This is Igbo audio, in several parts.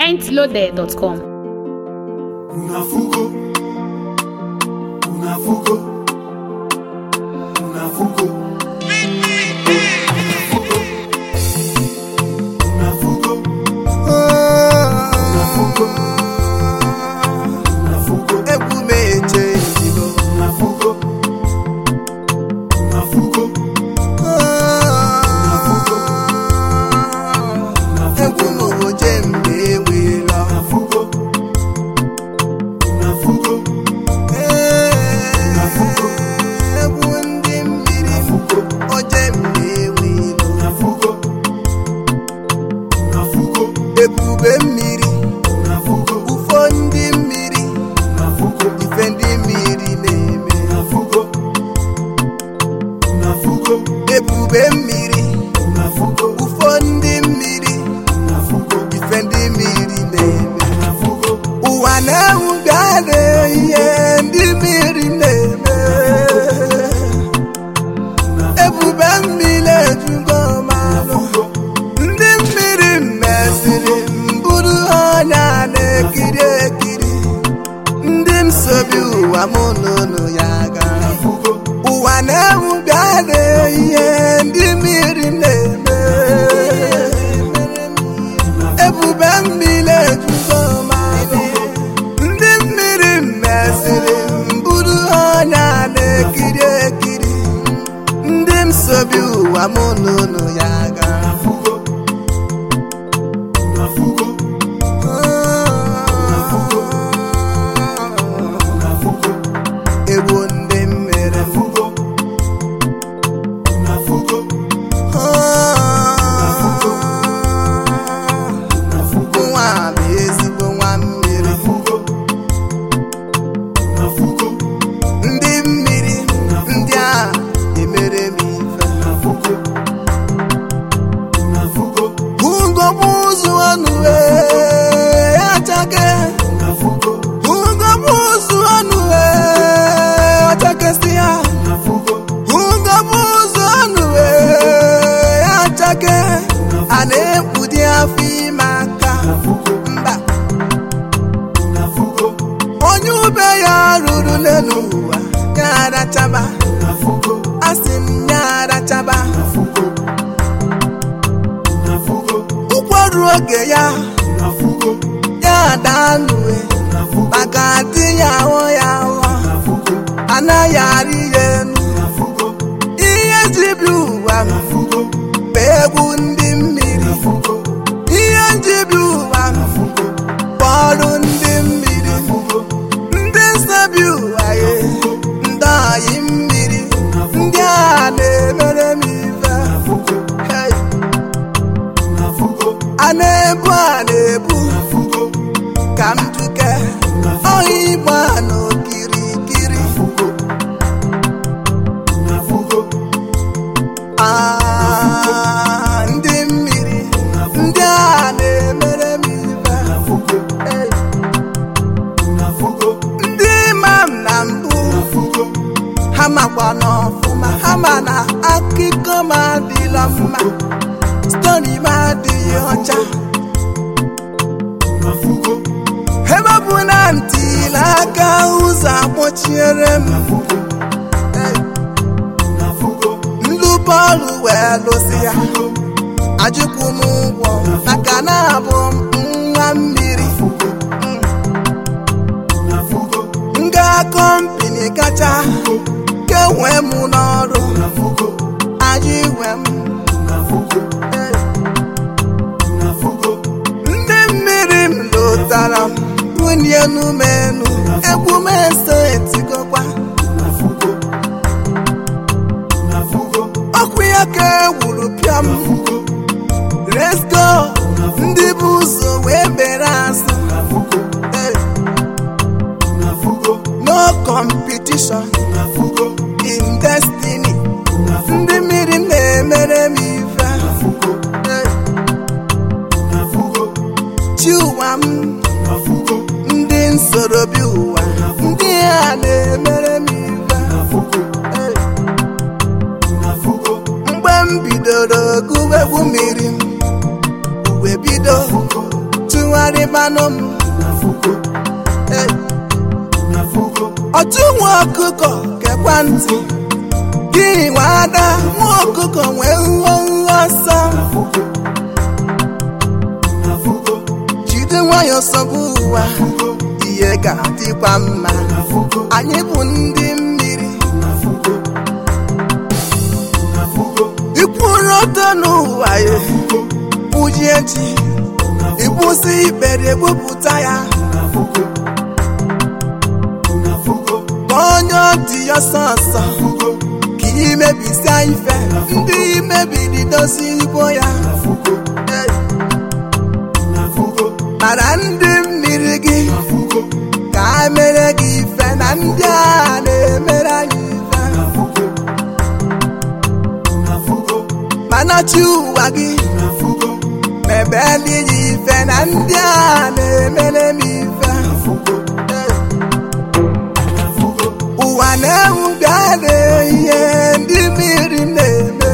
mintloaded.com. Unafuko, unafuko, unafuko, unafuko, unafuko, unafuko, unafuko, egwu m echenjigo unafuko, unafuko, egwu m oje mgbe enwela unafuko, unafuko, egwu ndị mmiri unafuko, oje mgbe enwela unafuko, unafuko, ebube mmiri unafuko, ufo ndị mmiri unafuko. ife ndị mmiri na-eme Unafuko, unafuko, ebube mmiri unafuko, ufo ndị mmiri unafuko, ife ndị mmiri na-eme unafuko, ụwa na-enwu bịara ihe ndị mmiri na-eme ebube mmiri ejugo mmanụ ndị mmiri mesịrị mbụrụ ọnya na-ekiri ekiri ndị nsobi ụwa mụ n'ụlọ ya gara unafuko, ụwa na-enwu bịara ihe ndị mmiri na-eme ebube mmiri ejugo mmanụ ndị mmiri mesịrị mbụrụ ọnya na-ekiri ekiri ndị nsobi ụwa mụ n'ụlọ ya gara unafuko, unafuko, unafuko, egwu ndị mmere unafuko, unafuko, unafuko, nwa bụ ezigbo nwa mmiri unafuko, unafuko, ndị mmiri ndị a emere m ife unafuko, unafuko, ugogbu ụzụ ọnụ achake unafuko, ugogbu ụzụ ọnụ achakesị ya unafuko, ugogbu ụzụ ọnụ achake a na-ekpudi afọ ime aka unafuko, mba unafuko, onye ube ya ruru n'elu ụwa ya arachaba unafuko, asị m ya arachaba unafuko, unafuko, ụkwarụ oge ya unafuko, ya danue unafuko, maka adị ya ahụ ya ahụ unafuko, anaghị arị ya elu unafuko, ihe jibi ụwa m unafuko, bụ egwu ndị mmiri unafuko, ihe njibi ụwa m unafuko, bụ ọrụ ndị mmiri unafuko, ndị nsabi ụwa ya ndị ọyị mmiri ndị a na-emere m ife unafuko, Hey, unafuko, a na-ebu a na-ebu unafuko, ka m duke ọhịa igbo a n'okirikiri unafuko, unafuko, Ah, ndị mmiri ndị a na-emere m ife unafuko, Hey, unafuko, ndị ma m na mbụ unafuko, ha makwa n'ọfụma ha ma na akụkọ m adịla mma stori m adịghị ọcha unafuko, ebe ọ bụ na ntịla aka ụzọ akpọchiere m unafuko, Hey, unafuko, ndị bọọlụ wee lụsị ya ajụkwu m ụgwọ maka na abụ m nwa mmiri unafuko, nga kọmpini kacha kewe m n'ọrụ unafuko, ajụ iwe m unafuko, Hey, unafuko, ndị mmiri m lụtara m bunye n'umenu egwu m eso etigokwa unafuko, unafuko, ọkụ ya ka ewuru pịam unafuko, let's go ndị bụ ụzọ wee bere azụ unafuko, Hey, unafuko, no competition unafuko, in destiny unafuko, ndị mmiri na-emere m ife unafuko, Hey, unafuko, chi ụwa m unafuko, ndị nsorobi ụwa ndị a na-emere m ife unafuko, Hey, unafuko, mgbe m bidoro gụwa egwu mmiri m uwe bido tụgharịbanụ m Unafugo, Hey. unafugo, ọtụ nwa ọkụkọ kekwa ntị gị nwa ada nwa ọkụkọ nwee nghọ nghọ ọsọ unafugo, unafugo, jide nwayọọ sọbụ ụwa unafugo, ihe ga-adịkwa mma unafugo, anyị bụ ndị mmiri unafugo, unafugo, ikwuru ọtọ n'ụwa ya unafugo, uji echi ịkwụsị ikpere egbupụta ya unafugo, unafugo, ka onye ọ dị ya sọsọ unafugo, ka imebisia ife ndị imebiri dozi igbo ya unafugo, Hey. unafugo, mara ndị mmiri gị unafugo, ka a mere gị ife na ndị a na-emere anyị ife unafugo, unafugo, mana chi ụwa gị unafugo, mebe gị ife na ndị a na-emere m ife unafugo, Hey. unafugo, ụwa na-ewu bịa na ihe ndị mmiri na-eme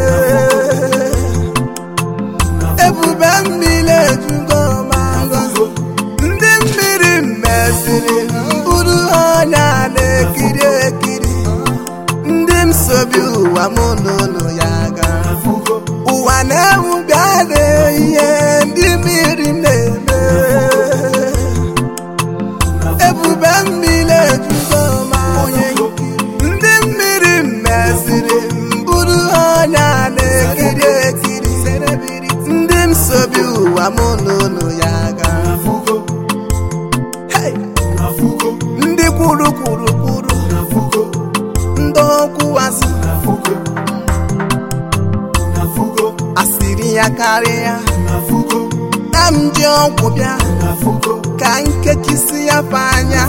ebube mmiri ejugo ma ngọzi ndị mmiri meziri mbụrụ ọnya na-ekiri ekiri ndị msobi ụwa mụ n'ụlọ ya gara unafugo, ụwa na-ewu bịa na ihe ndị mmiri na-eme ebube mmiri ejugo ma onye nkiri ndị mmiri meziri mbụrụ ọnya na-ekiri ekiri ndị msobi ụwa mụ n'ụlọ ya gara unafugo, Hey! unafugo, ndị kwuru kwuru kwuru unafugo, ndị okwu azụ unafugo, unafugo, asịrị ya karịa unafugo, na m ji ọgwụ bịa unafugo, ka nkechisi ya fe anya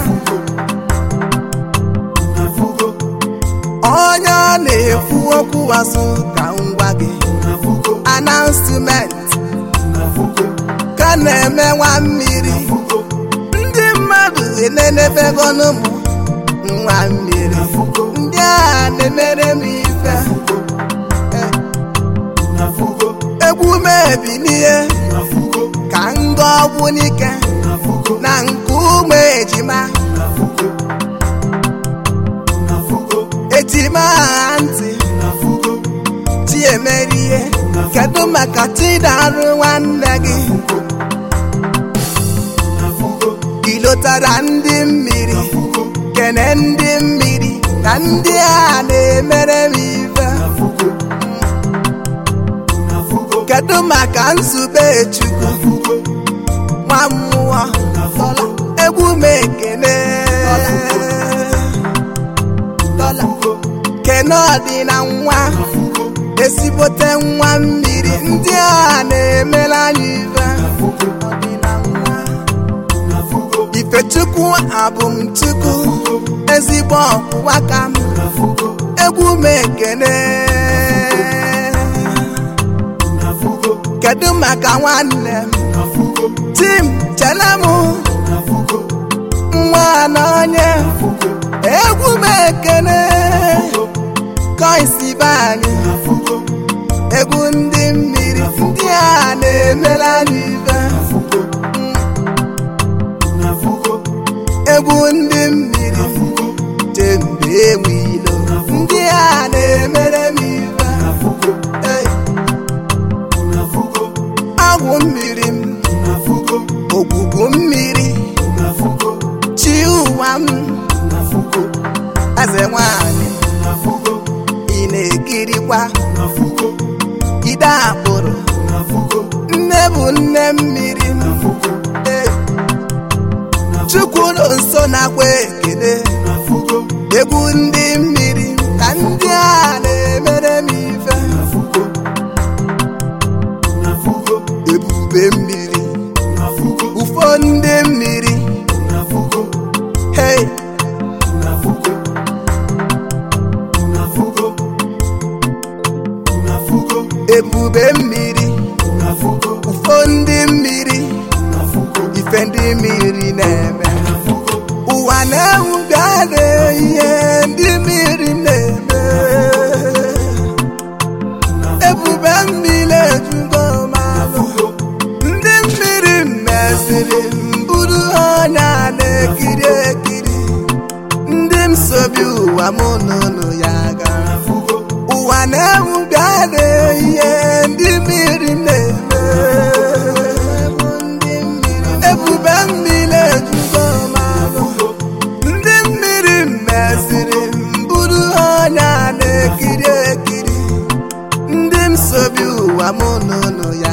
unafugo, onye ọ na-ekwu okwu azụ ka ngwa gị unafugo, announcement unafugo, ka na-eme nwa mmiri unafugo, ndị mmadụ enenebegonu m nwa mmiri ndị a na-emere m ife Eh, unafugo, egwu m ebilie unafugo, ka nga ọgwụ n'ike unafugo, na nke ụmụ ejima unafugo, unafugo, ejima ha ntị unafugo, chi emere ihe kedu maka chidarụ nwanne gị unafugo, ilotara ndị mmiri unafugo, kene ndị mmiri na ndị a na-emere m ife unafugo, unafugo, kedu maka nzube chukwu unafugo, nwa mmụọ dọla egwu m ekene dọla kene ọdịna nwa unafugo, ezigbote nwa mmiri ndị a na-emere anyị ife ọdịna nwa unafugo, ifechukwu abụmchukwu ezigbo ọkwụwa ka m unafugo, egwu m ekene unafugo, kedu maka nwanne m unafugo, tim chele m unafugo, nwa n'onye unafugo, egwu m ekene koisi be anyị unafugo, egwu ndị mmiri ndị a na-emere anyị ife unafugo, unafugo, egwu ndị mmiri jembe enwe ilo ndị a na-emere m ife unafugo, Hey, unafugo, agwụ mmiri m unafugo, ogwugwu mmiri unafugo, chi ụwa m unafugo, eze nwanyị unafugo, ị na-ekirikwa unafugo, ide akpụrụ unafugo, nne bụ nne mmiri m unafugo, Hey, chukwu nọ nso na-akwa ekele unafugo, egwu ndị mmiri ka ndị a na-emere m ife unafugo, unafugo, ebube mmiri unafugo, ufo ndị mmiri unafugo, hey unafugo, unafugo, unafugo, ebube mmiri unafugo, ufo ndị mmiri unafugo, ife ndị mmiri na-eme unafugo, ụwa na-ewu bịa na ihe ndị mmiri na-eme ebube mmiri ejugo malụ ndị mmiri meziri bụrụ anya na-ekiri ekiri ndị m sobi ụwa mụ n'ụlọ ya gara unafugo ụwa na-ewu bịa na-ihe ndị mmiri na-eme ebube mmiri ejugo m ahụ ndị mmiri mesịrị m bụrụ anya na-ekiri ekiri ndị m sobi ụwa mụ n'ụlọ ya